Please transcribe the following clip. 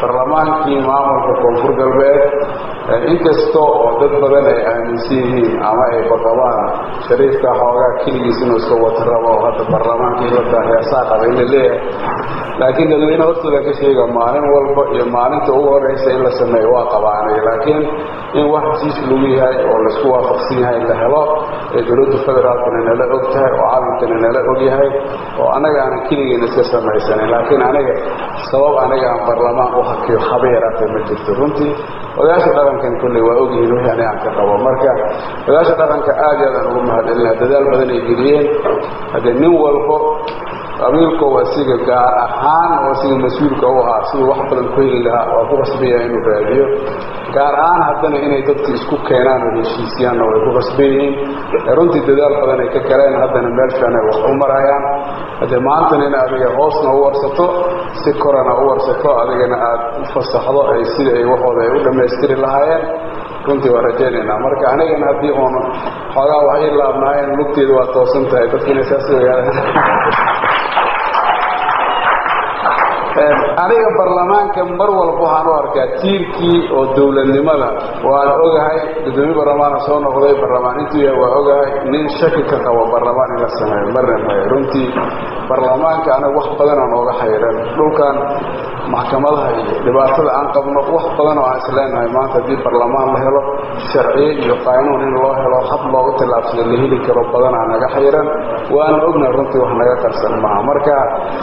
barlamaankii maamulka koonfur galbeed inkasta oo dad badan ay aaminsan yihiin ama ay baqabaan shariifka xoogaa keligiis inuu iska wata rabo oo hadda barlamaankii la heesaa qaba in la leeyahay laakiin dadweyne hortooda ka sheega maalin walba iyo maalinta ugu horeysa in la sameeyo waa qabaanay laakiin in wax heshiis lagu yahay oo laisku waafaqsan yahay la helo ee dowladda federaalkana nala og tahay oo caalamkana nala og yahay oo annaga aanan keligeena iska samaysanin laakiin aniga sabab aniga aan barlamaan u hakiyo haba yaraatee ma jirto runtii odayaasha dhaqankan kolley waa ogyihiin wixii aniga aan ka qabo marka odayaasha dhaqanka aad iyo aadaan ugu mahadcelinaa dadaal badan ay geliyeen haddee nin walbo qabiilkoo asiga gaar ahaan oo asiga mas-uulka u ahaa siduu wax badan ku heli lahaa waa ku qasbaya inuu raadiyo gaar ahaan haddana inay dadki isku keenaan oo heshiisiyaanna way ku qasban yihiin runtii dadaal badan ay ka galeen haddana meel fiican ay wax u marayaan haddee maantana in adiga hoosna u warsato si korana u warsato adigana aad u fasaxdo ay sida ay waxooda ay u dhammaystiri lahaayeen runtii waa rajaynaynaa marka anigana haddii uun xoogaa wax ii laabnaayeen lugteeda waa toosan tahay dadkiina saas ogaadaan aniga barlamaanka mar walba waxaan u arkaa tiirkii oo dowladnimada waan ogahay gudoomiye barlamaana soo noqday barlamaan intuu yahay waa ogahay nin shaki ka qabo barlamaan in la sameeyo marna mayo runtii barlamaanka anaga wax badan aan ooga xayran dhulkan maxkamadaha iyo dhibaatada aan qabno wax badan oo aan isleenahay maanta haddii barlamaan la helo sharciye iyo qaanuun in loo helo hab loogu tillaabsado la heli karo badanaa naga xayran waana ognahay runtii wax naga qarsan maaha marka